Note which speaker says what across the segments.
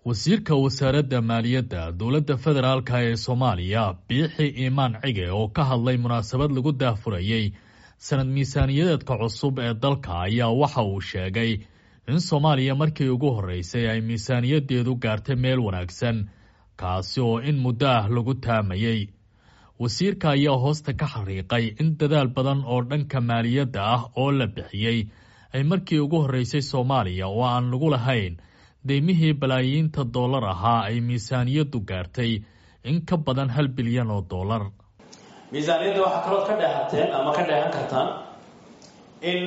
Speaker 1: wasiirka wasaaradda maaliyadda dowladda federaalk ee soomaaliya biixi iimaan cige oo ka hadlay munaasabad lagu daahfurayey sanad miisaaniyadeedka cusub ee dalka ayaa waxa uu sheegay in soomaaliya markii ugu horreysay ay miisaaniyadeedu gaartay meel wanaagsan kaasi oo in muddo ah lagu taamayey wasiirka ayaa hoosta ka xariiqay in dadaal badan oo dhanka maaliyadda ah oo la bixiyey ay markii ugu horreysay soomaaliya oo aan lagu lahayn deymihii balaayiinta dollar ahaa ay miisaaniyaddu gaartay in ka badan hal bilyan oo dollar
Speaker 2: miisaaniyadda waxaa kalood ka dheehateen ama ka dheehan kartaan in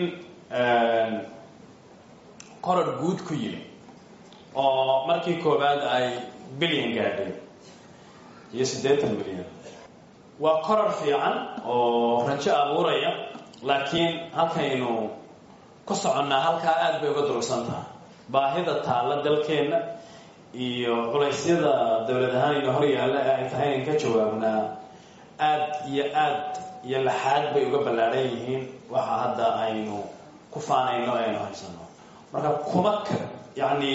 Speaker 2: koror guud ku yimi oo markii koowaad ay bilyan gaadhay iyo siddeetan milyan waa koror fiican oo rajo abuuraya laakiin halkaynu ku soconnaa halkaa aada bay uga durugsan tahay baahida taalla dalkeenna iyo culaysyada dowlad ahaan ina hor yaalla ee ay tahay in ka jawaabnaa aada iyo aad iyo laxaad bay uga ballaadhan yihiin waxa hadda aynu ku faanayno aynu haysano marka kuma ka yacni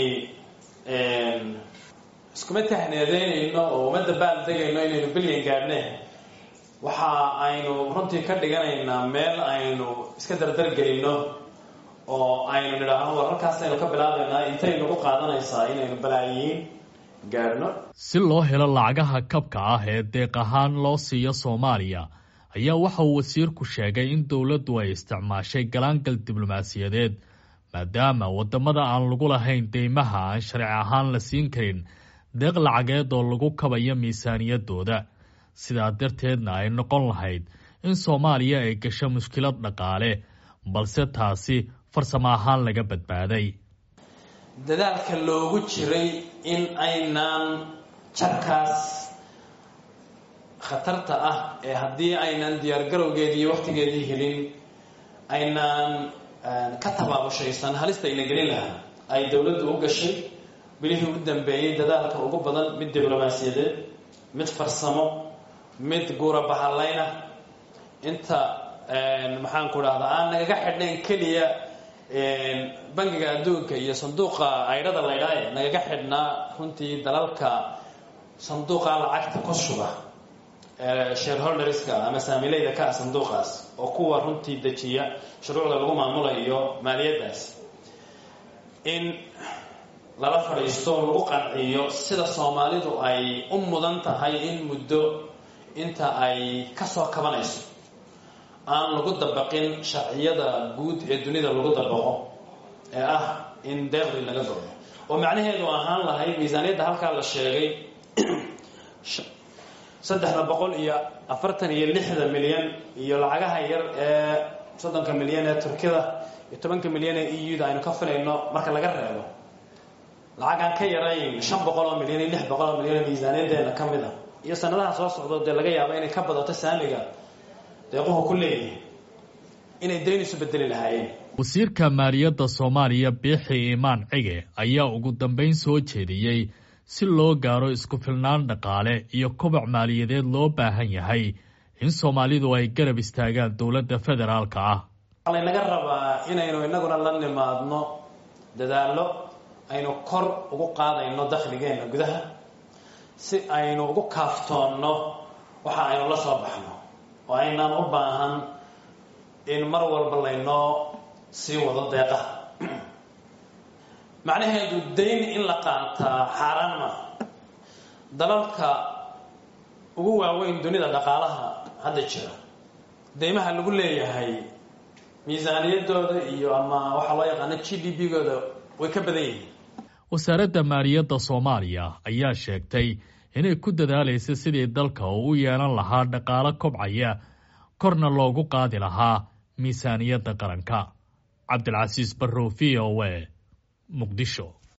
Speaker 2: iskuma tahneedeynayno oo uma dabaal degayno inaynu bilyan gaadhne waxa aynu runtii ka dhiganaynaa meel aynu iska dardargelino oo aynu nidhaahno war halkaasaynu ka bilaabaynaa intay nagu qaadanaysaa inaynu balaayiin gaadhno
Speaker 1: si loo helo lacagaha kabka ah ee deeq ahaan loo siiyo soomaaliya ayaa waxa uu wasiirku sheegay in dowladdu ay isticmaashay galaangal diblomaasiyadeed maadaama waddamada aan lagu lahayn deymaha aan sharci ahaan la siin karin deeq lacageed oo lagu kabayo miisaaniyaddooda sidaa darteedna ay noqon lahayd in soomaaliya ay gasho mushkilad dhaqaale balse taasi farsamo ahaan laga badbaaday
Speaker 2: dadaalka loogu jiray in aynaan jarkaas khatarta ah ee haddii aynaan diyaargarowgeedii iyo wakhtigeedii helin aynaan ka tabaabushaysan halista ayna gelin lahaa ay dowladdu u gashay bilihii u dambeeyey dadaalka ugu badan mid diblomaasiyadeed mid farsamo mid guura bahallayna inta maxaan ku dhahdaa aan nagaga xidhnayn keliya bangiga adduunka iyo sanduuqa aydhada laydhaaye nagaga xidhnaa runtii dalalka sanduuqa lacagta ku shuba shareholderska ama saamileyda ka ah sanduuqaas oo kuwa runtii dejiya shuruucda lagu maamulayo maaliyaddaas in lala fadhiisto lagu qanciyo sida soomaalidu ay u mudan tahay in muddo inta ay ka soo kabanayso aan lagu dabaqin sharciyada guud ee dunida lagu dabaqo ee ah in deeqdii laga goyo oo macnaheedu ahaan lahayd miisaaniyadda halkaa la sheegay saddexda boqol iyo afartan iyo lixda milyan iyo lacagaha yar ee soddonka milyan ee turkida iyo tobanka milyan ee e u da aynu ka filayno marka laga reebo lacagaan ka yarayn shan boqol oo milyan iyo lix boqol oo milyan oo miisaaniyaddeena ka mid a iyo sanadaha soo socdo dee laga yaabo inay ka badato saamiga deequhu ku leeyihin inay dayn isu bedeli lahaayeen
Speaker 1: wasiirka maaliyadda soomaaliya biixi iimaan cige ayaa ugu dambayn soo jeediyey si loo gaaro isku filnaan dhaqaale iyo koboc maaliyadeed loo baahan yahay in soomaalidu ay garab istaagaan dowladda federaalka ah
Speaker 2: waxaa laynaga rabaa inaynu inaguna la nimaadno dadaallo aynu kor ugu qaadayno dakhligeenna gudaha si aynu ugu kaaftoonno waxa aynu la soo baxno oo aynaan u baahan in mar walba laynoo sii wado deeqaha macnaheedu dayn in la qaataa xaaraan maaha dalalka ugu waaweyn dunida dhaqaalaha hadda jira deymaha lagu leeyahay miisaaniyaddooda iyo ama waxaa loo yaqaano g d b gooda way ka badan yihiin
Speaker 1: wasaaradda maaliyadda soomaaliya ayaa sheegtay inay ku dadaalaysa sidii dalka uu u yeelan lahaa dhaqaalo kobcaya korna loogu qaadi lahaa miisaaniyadda qaranka cabdilcasiis barrow v o e muqdisho